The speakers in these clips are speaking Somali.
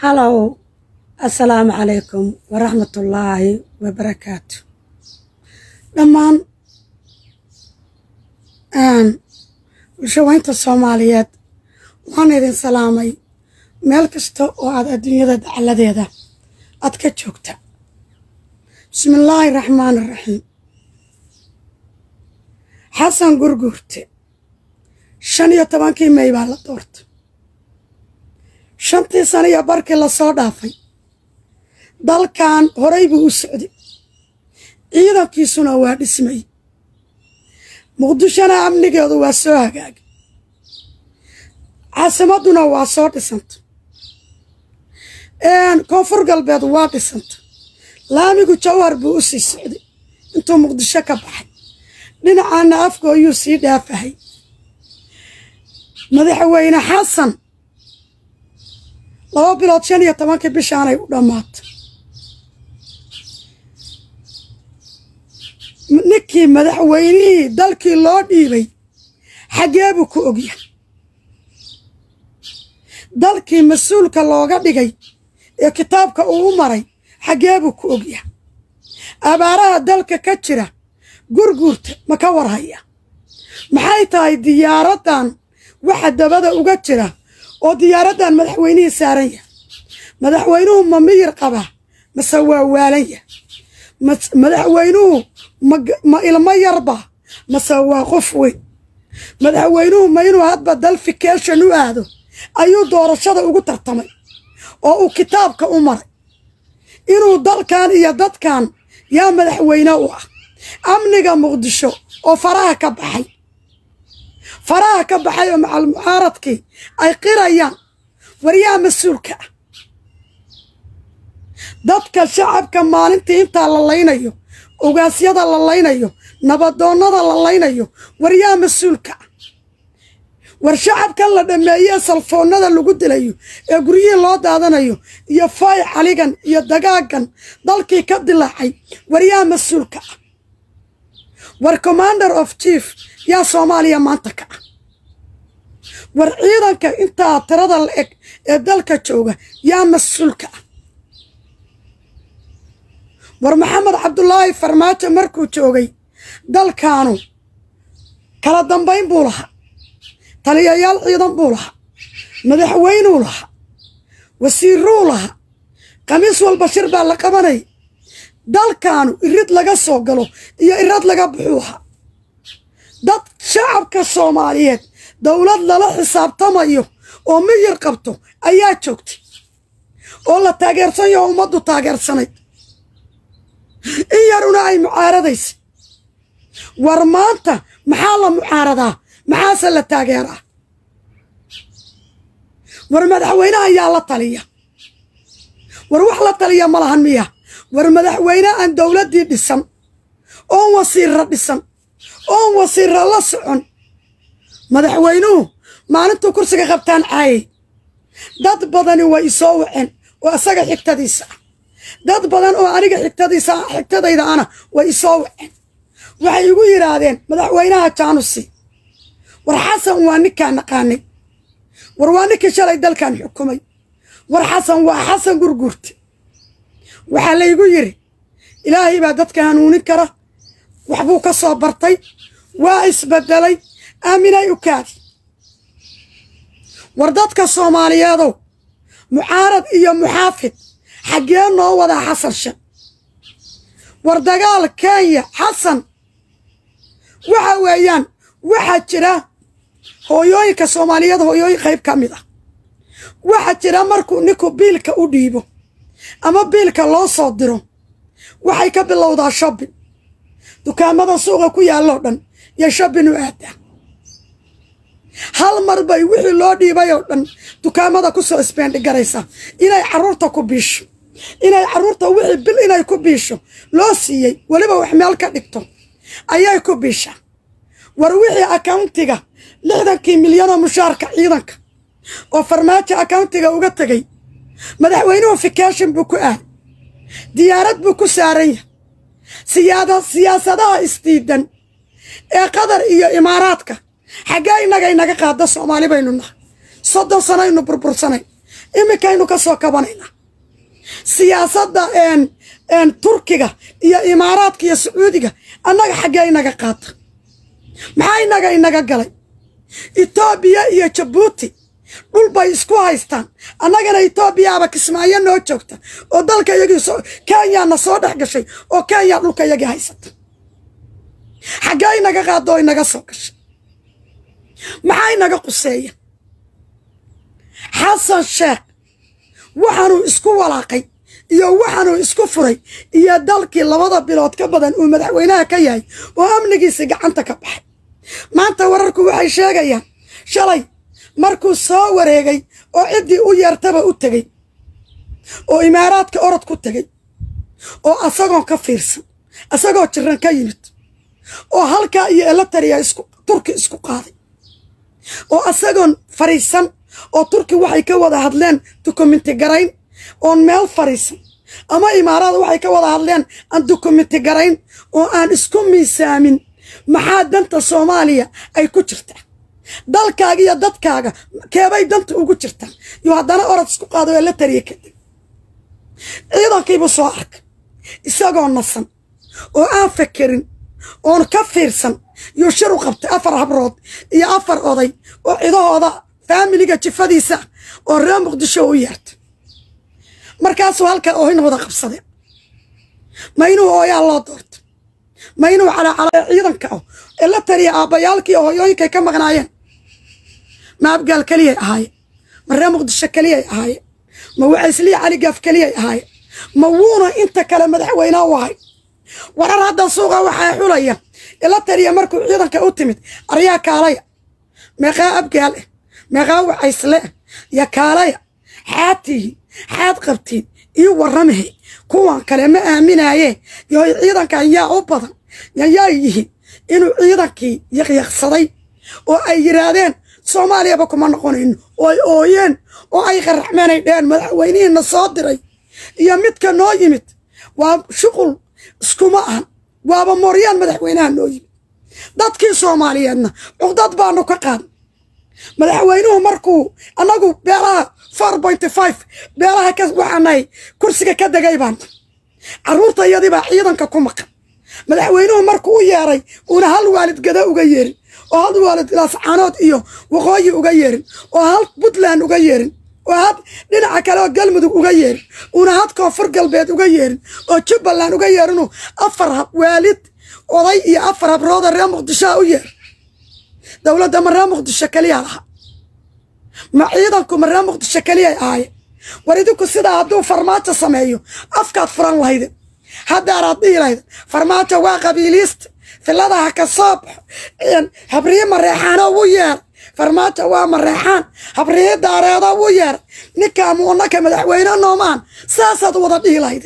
halow assalaamu calaykum waraxmatullaahi wabarakaatu dhammaan bulshaweynta soomaaliyeed waan idin salaamay meel kasta oo aad adduunyada dacaladeeda aad ka joogta bismillaahi raxmaan raxiim xasan gurguurte shan iyo tobankii mey baa la doorta shantii sano iyo barkii lasoo dhaafay dalkan horay buu u socday ciidankiisuna waa dhismay muqdishona amnigeedu waa soo hagaagay caasimadduna waa soo dhisanta koonfur galbeed waa dhisanta laamigu jawhar buu u sii socday intuu muqdisho ka baxay dhinacaana afgooyuu sii dhaafahay madaxweyne xasan laba bilood shan iyo tobankii bishaanay u dhammaata ninkii madaxweynihii dalkii loo dhiibay xaggee buu ku ogyahay dalkii mas-uulka looga dhigay ee kitaabka uu u maray xaggee buu ku ogyahay abaaraha dalka ka jira gurguurta ma ka warhaya maxay tahay diyaaraddan waxa dabada uga jira oo diyaaraddan madaxweynihii saaran yahay madaxweynuhu ma miyir qabaa mase waa waalan yahay madaxweynuhu ma ilmo yarba mase waa qof weyn madaxweynuhu ma inuu hadba dalfikation u aado ayuu doorashada ugu tartamay oo uu kitaabka u maray inuu dalkan iyo dadkan yaa madaxweyne u ah amniga muqdisho oo faraha ka baxay faraha ka baxay oo macal mucaaradkii ay qirayaan waryaa mas-uulka ah dadka shacabka maalintii intaa la laynayo ogaasyada la laynayo nabadoonnada la laynayo waryaa mas-uulka ah war shacabkan la dhammeeyee salfoonnada lagu dilayo ee guryihii loo daadanayo iyo faay caligan iyo dagaagan dalkii ka dilaacay waryaa mas-uulka ah war commander of chief yaa soomaaliya maanta ka ah war ciidanka intaa tirada la eg ee dalka jooga yaa mas-uulka ah war maxamed cabdulaahi farmaajo markuu joogay dalkaanu kala dambayn buu lahaa taliyayaal ciidan buu lahaa madaxweynuu lahaa wasiiruu lahaa khamiis walba shir baa la qabanay dalkaanu irid laga soo galo iyo irad laga buxuu ahaa dad shacabka soomaaliyeed dowlad lala xisaabtamayo oo miyir qabto ayaa joogtay oo la taageersan yaho ummaddu taageersanayd in yaruna ay mucaaradaysay war maanta maxaa la mucaaradaa maxaase la taageeraa war madaxweyneha yaa la taliya war wax la taliya ma lahan miya war madaxweyne aan dowladdii dhisan oon wasiirra dhisan oon wasiirra la socon madaxweynuhu maalintuu kursiga qabtaan caayay dad badani way isoo waceen oo isaga xigtadiisa ah dad badan oo aniga xigtadiisa xigtadayda ana way isoo waceen waxay igu yidhaahdeen madaxweynaha jaanusi war xasan waa ninkaan naqaanay war waa ninkii shalay dalkan xukumay war xasan waa xasan gurguurte waxaa laygu yidhi ilaahay baa dadka hanuunin kara waxbuu ka soo bartay waa isbedelay aaminay u kaadi war dadka soomaaliyeedow mucaarad iyo muxaafid xaggee noo wadaa xasan shan war dagaal kenya xasan waxa weeyaan waxaa jira hooyooyinka soomaaliyeed hooyooyin qayb ka mid ah waxaa jira markuu ninku biilka u dhiibo ama biilka loo soo diro waxay ka bilowdaa shobbin dukaamada suuqa ku yaalloo dhan iyo shobbin u aadaa hal mar bay wixii loo dhiibay oo dhan dukaamada ku soo isbeendhigaraysaa inay carruurta ku biisho inay carruurta wixii bil inay ku biisho loo siiyey weliba wax meel ka dhigto ayay ku biishaa war wixii akawntiga lixdankii milyanoo mushaarka ciidanka oo farmaajo akawntiga uga tegay madaxweynuhu fikashin buu ku aaday diyaarad buu ku saaran yahay siyaasadaha isdiidan ee qatar iyo imaaraadka xaggee innaga inaga qaada soomaali baynu nahay soddon sanaynu burbursanay iminkaynu ka soo kabanaynaa siyaasadda turkiga iyo imaaraadka iyo sacuudiga annaga xaggee inaga qaata maxaa inaga inaga galay etoobiya iyo jabuuti dhul bay isku haystaan annagana etoobiyaaba kismaayo noo joogta oo dalka iyagii kenyaana soo dhex gashay oo kenya dhulka iyagii haysata xaggee inaga qaado oo inaga soo gashay maxaa inaga quseeya xasan sheekh waxaanuu isku walaaqay iyo waxaanuu isku furay iyo dalkii labada bilood ka badan uu madaxweynaha ka yahay oo amnigiisii gacanta ka baxay maanta wararku waxay sheegayaan shalay markuu soo wareegay oo ciddii u yeertaba u tegey oo imaaraadka orod ku tegey oo asagoon ka fiirsan asagoo jiran ka yimid oo halkaa iyo elatariya turki isku qaaday oo asagoon fariisan oo turki waxay ka wada hadleen dukumenti garayn oon meel fariisan ama imaaraad waxay ka wada hadleen aan dukumenti garayn oo aan isku miisaamin maxaa danta soomaaliya ay ku jirtaa dalkaaga iyo dadkaaga keebay danta ugu jirtaa iyo haddana orod isku qaado ee la tariya kadib ciidankiibuu soo arkay isagoo nasan oo aan fekerin oon ka fiirsan yuu shir u qabtay afar habrood iyo afar oday oo cidahooda faamiliga jifadiisa oo reer muqdisho u yeertay markaasuu halkaa oohin wada qabsadeen ma inuu ooyaa loo doorto ma inuu calacala ciidanka ah ee la tariya aabbayaalkii oo hoyooyinkay ka maqnaayeen ma abgaal keliyay ahaayeen ma reer muqdisho keliyay ahaayeen ma wacaysliya caligaaf keliyay ahaayeen ma wuuna inta kale madaxweynea u ahay warar hadda suuqa waxaa xulaya ila tariya markuu ciidanka u timid aryaa kaalaya meeqaa abgaal ah meeqaa wacaysle ah yo kaalaya xaad tihiin xaad qabtiin ii warramahe kuwan kale ma aaminaaye yoy ciidankan yaa u badan yayaa yihiin inuu ciidankii yaqyaqsaday oo ay yidhaahdeen soomaaliyaba kuma noqonayno oo ay ooyeen oo ay qaraxmeen ay dheheen madaxweynihiina soo diray iyo midka noo yimid waa shuqul iskuma ahan waaba mooryaan madaxweynaha noo yimid dadkii soomaaliyeedna cuqdad baanu ka qaadnay madaxweynuhu markuu annagu beelaha four pointy five beelaha ka waxaanahay kursiga ka degay baan carruurta iyadii baa ciidanka ku maqan madaxweynuhu markuu u yeeray uuna hal waalid gada uga yeerin oo hal waalid laascaanood iyo waqooyi uga yeerin oo hal puntland uga yeerin oo had dhinaca kale oo galmudug uga yeerin uuna had koonfur galbeed uga yeerin oo jubbaland uga yeerinu afar waalid oday iyo afar habrooda reer muqdishoa u yeer dowladda ma reer muqdisho keliyaa laha ma ciidanku ma reer muqdisho keliyay ahaaye war idinku sidaa hadduu farmaajo sameeyo afkaad furan lahayde haddaaraad dhihi lahayde farmaajo waa qabiiliista filadaha ka soo baxo habriye mareexaano u yeer farmaajo waa mareexaan habriye daareedo u yeer ninkaa muunaka madaxweyne noomaan saasaad wada dhihi lahayde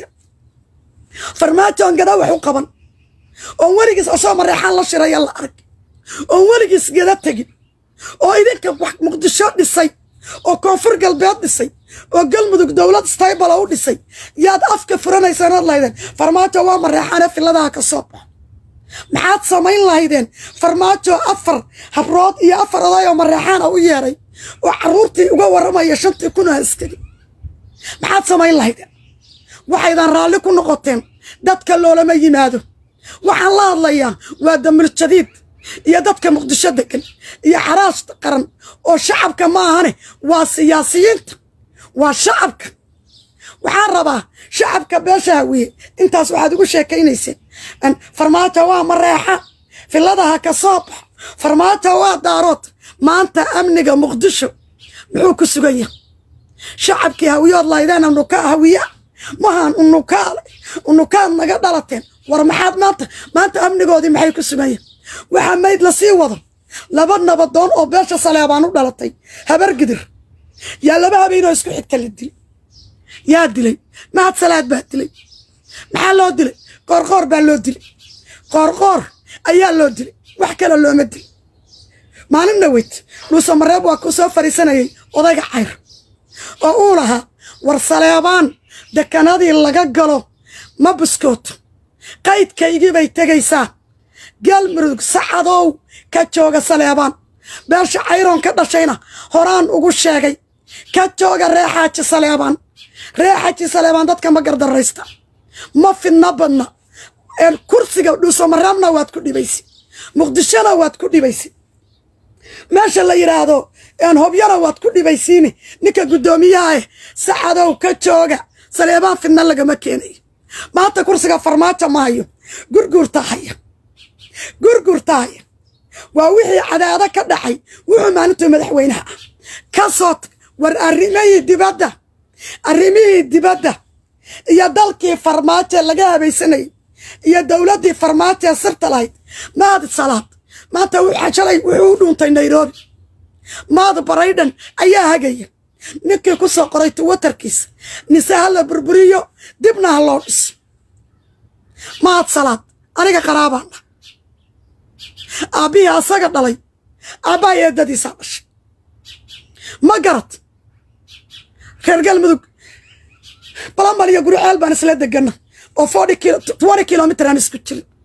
farmaajoon gada wax u qaban oon weligiis asoo mareexaan la shiraya la arag oon weligiis gada tegin oo idinka wax muqdisho dhisay oo koonfur galbeed dhisay oo galmudug dowlad staybala u dhisay yaad afka furanaysaan od lahaydeen farmaajo waa mareexaane filadaha ka soo baxo maxaad samayn lahaydeen farmaajo afar habrood iyo afar oday oo mareexaana u yeeray oo carruurtii uga warramaya shantii kun oo askari maxaad samayn lahaydeen waxaydan raalli ku noqoteen dadka loolama yimaado waxaan la hadlayaa waa damir jadiid iyo dadka muqdisho degan iyo xaraashta qaran oo shacabka ma ahane waa siyaasiyiinta waa shacabka waxaan rabaa shacabka beesha hawiye intaas waxaad ugu sheekaynayseen farmaajo waa mareexa filadaha ka soo baxo farmaajo waa daarood maanta amniga muqdisho muxuu ku sugan yahay shacabkii hawiyood laydeen unuka hawiya mahaan unukaale unukaad naga dhalateen war maxaad maanta maanta amnigoodii maxay ku sugan yahay waxaa mayd la sii wado laba nabadoon oo beesha saleebaan u dhalatay habar gidir yaa laba habeenoo isku xigta la dilay yaa dilay mahad salaad baa dilay maxaa loo dilay qoorqoor baa loo dilay qoorqoor ayaa loo dilay wax kale looma dilay maalin dhaweyd dhuuse mareeb waa ku soo fadhiisanayay odayga cayr oo uu lahaa war saleebaan dekanadii laga galo ma buskooto qaydkaygii bay tegaysaa galmudug sacadow ka jooga saleebaan beesha cayroon ka dhashayna horaan ugu sheegay ka jooga ree xaaji saleebaan ree xaaji saleebaan dadka ma gardaraysta ma fidna badna kursiga dhuusamareebna waad ku dhibaysi muqdishona waad ku dhibaysi meesha la yidhaahdo hobyana waad ku dhibaysiini ninka guddoomiyaha eh sacadow ka jooga saleebaan fidna lagama keenayo maanta kursiga farmaajo ma hayo gurguurta haya gurguurta haya waa wixii cadaado ka dhacay wuxuu maalintuu madaxweynaha ah ka soo tag war arrimihii dibadda arrimihii dibadda iyo dalkii farmaajo laga habaysanayay iyo dowladdii farmaajo ee sirta lahayd maad salaad maanta shalay wuxuu u dhuuntay nairobi maad baraydhan ayaa hagaya ninkii ku soo qoray twitter-kiisa nise ha la burburiyo dibna ha loo dhiso maad salaad aniga qaraabaana aabbihii asaga dhalay aabbaha eedadiisaa dhashay ma garad reer galmudug balamal iyo guriceel baan isla degana oo twenty kilomitr aan isku jirin